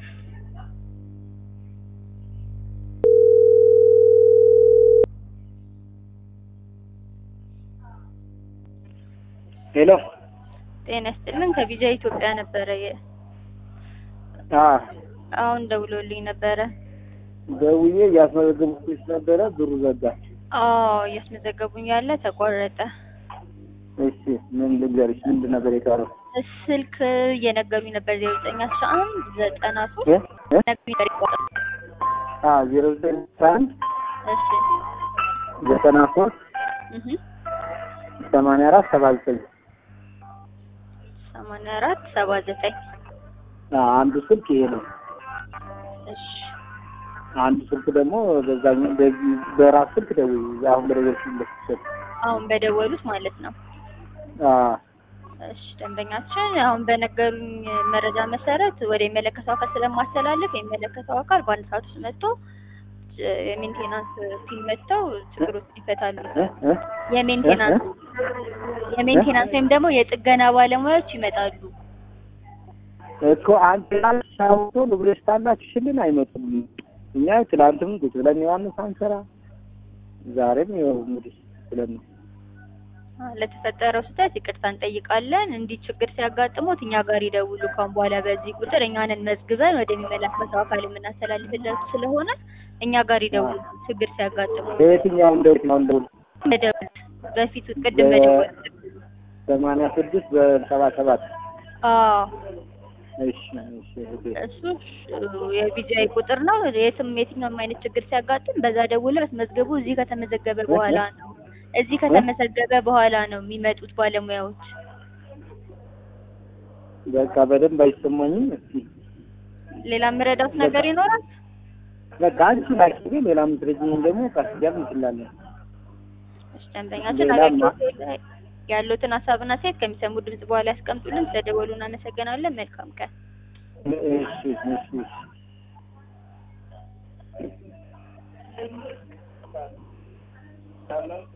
ሄሎ ጤና ይስጥልን ከቪዛ ኢትዮጵያ ነበረ የ- አ አሁን ደውሎልኝ ነበረ። ደውዬ እያስመዘገብኩሽ ነበረ ብሩ ዘጋ። አዎ እያስመዘገቡኝ ያለ ተቆረጠ። እሺ ምን ልንገርሽ? ምንድን ነበር የቀረው? ስልክ እየነገሩኝ ነበር ዜሮ ዘጠኝ አስራ አንድ ዘጠና ሶስት እ? እ? ነገሩኝ ነበር ይቆረጥ። አ ዜሮ ዘጠኝ አንድ እሺ ዘጠና ሶስት እህ ሰማንያ አራት ሰባ ዘጠኝ ሰማንያ አራት ሰባ ዘጠኝ አንዱ ስልክ ይሄ ነው። እሺ አንዱ ስልክ ደግሞ በዛኛው በዚህ በራስ ስልክ ደውዪ አሁን በደወልሽበት ስልክ አሁን በደወሉት ማለት ነው። አ እሺ ደንበኛችን አሁን በነገሩኝ መረጃ መሰረት ወደ የሚመለከተው አካል ስለማስተላለፍ የሚመለከተው አካል በአንድ ሰዓት ውስጥ መጥቶ እ፣ የሜንቴናንስ ቲም መጥተው ችግሮችን ይፈታሉ። እ? እ? የሜንቴናንስ የሜንቴናንስ ወይም ደግሞ የጥገና ባለሙያዎች ይመጣሉ። እኮ አንተ ታውቶ ንብረት ታላችሽልን አይመጡም። እኛ ትላንትም ቁጭ ብለን ዮሐንስ አንሰራ ዛሬም ይኸው እንግዲህ ብለን ነው። አ፣ ለተፈጠረው ስህተት ይቅርታ እንጠይቃለን። እንዲህ ችግር ሲያጋጥሙት እኛ ጋር ይደውሉ። ካሁን በኋላ በዚህ ቁጥር እኛንን መዝግበን ወደሚመለከተው አካል የምናስተላልፍላችሁ ስለሆነ እኛ ጋር ይደውሉ። ችግር ሲያጋጥሙ በየትኛው እንደው ነው እንደው መደወል በፊቱ ቅድም በ- መደወል ሰማንያ ስድስት በሰባ ሰባት አዎ እሺ እሺ እህቴ። እሱ የቢጂአይ ቁጥር ነው። የትም የትኛውም አይነት ችግር ሲያጋጥም በዛ ደውለው ያስመዝገቡ። እዚህ ከተመዘገበ በኋላ ነው እዚህ ከተመዘገበ በኋላ ነው የሚመጡት ባለሙያዎች። በቃ በደንብ አይሰማኝም። እስኪ ሌላ የምረዳት ነገር ይኖራል? በቃ አንቺ ላኪ፣ ሌላ ምትረጂኝ ደግሞ ቀስ እያልን እንችላለን። እሺ ደንበኛችን ሌላ ማ- አገልግሎት ላይ ያሉትን ሀሳብና ሴት ከሚሰሙ ድምጽ በኋላ ያስቀምጡልን። ስለደወሉ እናመሰግናለን። መልካም ቀን። እሺ እሺ እሺ